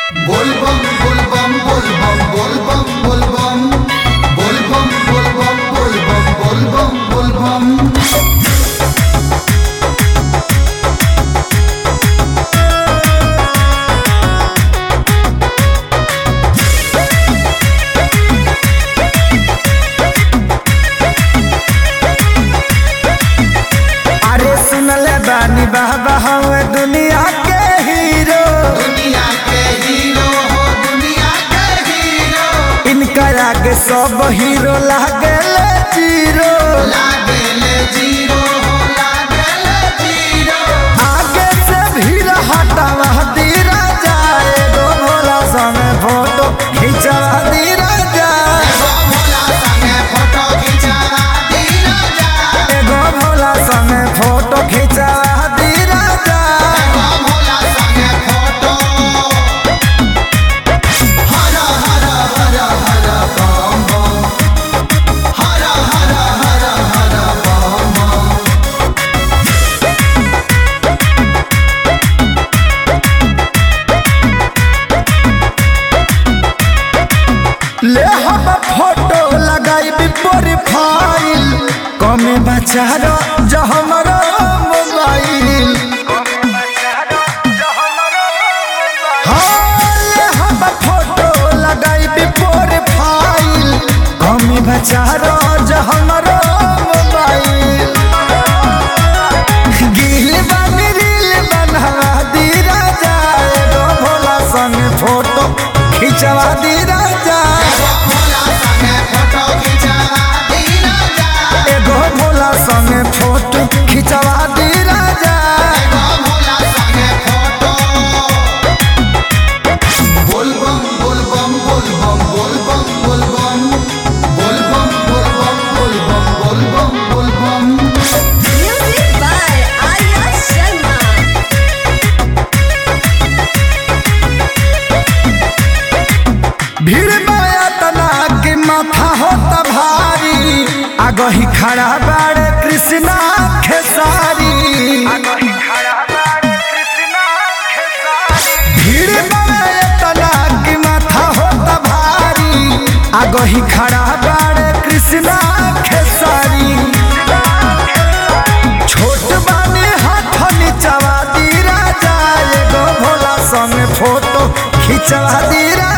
बोलबम बोलबम बोलबम बोलबम बोलबम बोलबम बोलबम बोलबम बोलबम बोलबम अरे सुनले बानी बाबा हवे दुनिया के हीरो दुनिया के हीरो हो दुनिया के हीरो इनका आगे सब हीरो लागेले जीरो लागेले जीरो हो लागेले जीरो आगे से भीड़ हटावा दीरा जाए गो भोला संगे फोटो खिंचवा दीरा जाए एगो भोला संगे फोटो खिंचावा दीना जा एगो भोला संगे फोटो खिंचवा दीरा जाए एगो भोला संगे फोटो हर हर हर हर बम बम हर हर हर हर बम बम ले हम फोटो लगाई प्रोफाइल कमे बचारो जो हमारा मोबाइल हाँ, ले हम फोटो लगाई प्रोफाइल कमे बचारो जो हमारा मोबाइल गिल बन रील बनवा दीरा जाए गो भोला संग फोटो खिंचवा दीरा जाए एगो भोला संगे फोटो खिंचावा दीना जा एगो भोला संगे फोटो खिंचवा दीरा जाए एगो भोला संगे फोटो बोलबम बोलबम बोलबम बोलबम बोलबम बोलबम बोलबम बोलबम बोलबम बोलबम Music by Arya Sharma. भीड़ माया तना के माथा होता भारी आगही खड़ा बाड़े कृष्णा खेसारी भीड़ माया तना के माथा होता भारी आगही खड़ा बाड़े कृष्णा खेसारी छोट बानी हाथ नीचवा दीरा जाए गो भोला संग फोटो खिंचवा दीरा